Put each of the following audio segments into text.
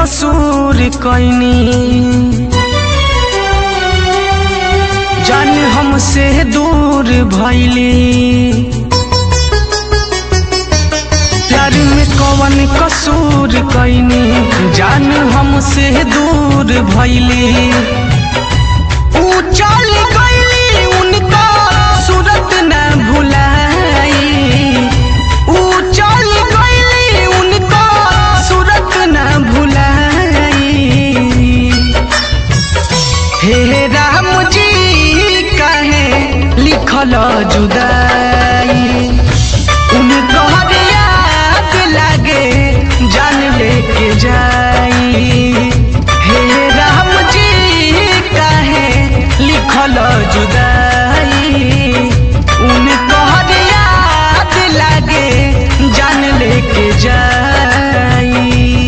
कसूर कैनी जान हमसे दूर भैली प्यार में कवन कसूर कैनी जान हमसे दूर भैली ऊ चल गईली उनका सूरत न भुलाई ऊ चल गईली उनका सूरत न भुलाई हे राम जी काहे लिखल जुदाई उनकर याद लागे जान लेके जाई हे राम जी काहे लिखल जुदाई उनकर याद लागे जान लेके जाई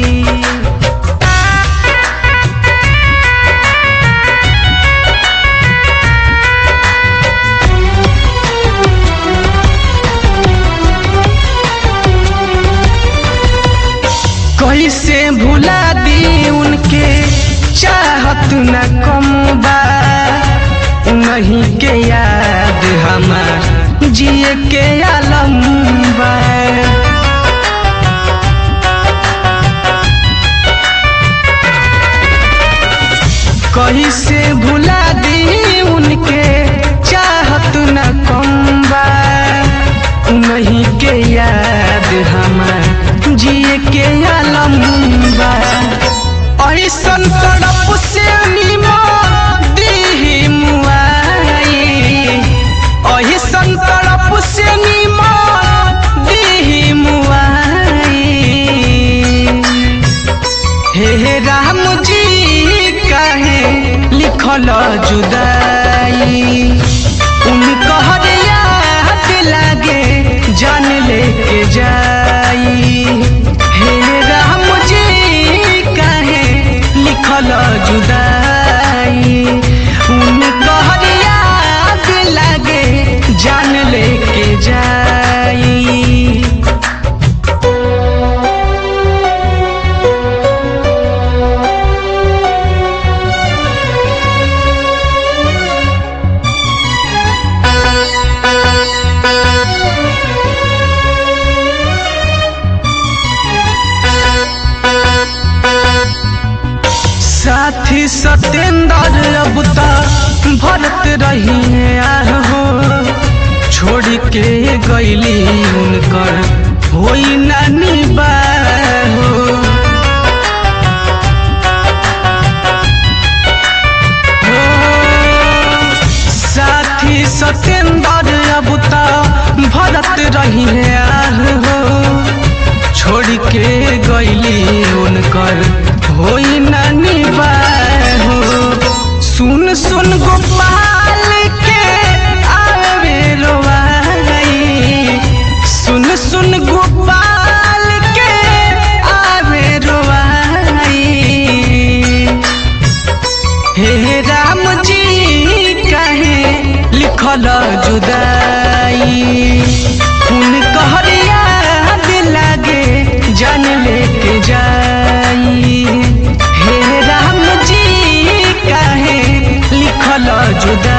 कैसे भुला दी उनके चाहत न कम बा उन्हीं के याद हमार जिए के आलम बा कैसे भुला दी उनके चाहत न कम बा उन्हीं के याद हमार जिए के आलम बा ऐसन तड़प से निमा दीही मुआई ऐसन तड़प से निमा दीही मुआई हे राम जी काहे लिखल जुदाई उनकर याद लागे जान लेके जाई हे राम जी काहे लिखल जुदाई उनकर याद लागे जान लेके जाई साथी सतेंद्र अब तक भरत रही है आहो छोड़ के गईली उनकर होई नानी बाहो हो, साथी सतेंद्र अब तक भरत रही है आहो छोड़ के गईली उनकर होई नानी बाहो सुन सुन गोपाल के आवे रोवाई सुन सुन गोपाल के आवे रोवाई हे राम जी काहे लिखल जुदाई उनकर याद लागे जान लेके जाई हे राम जी काहे लिखल जुदाई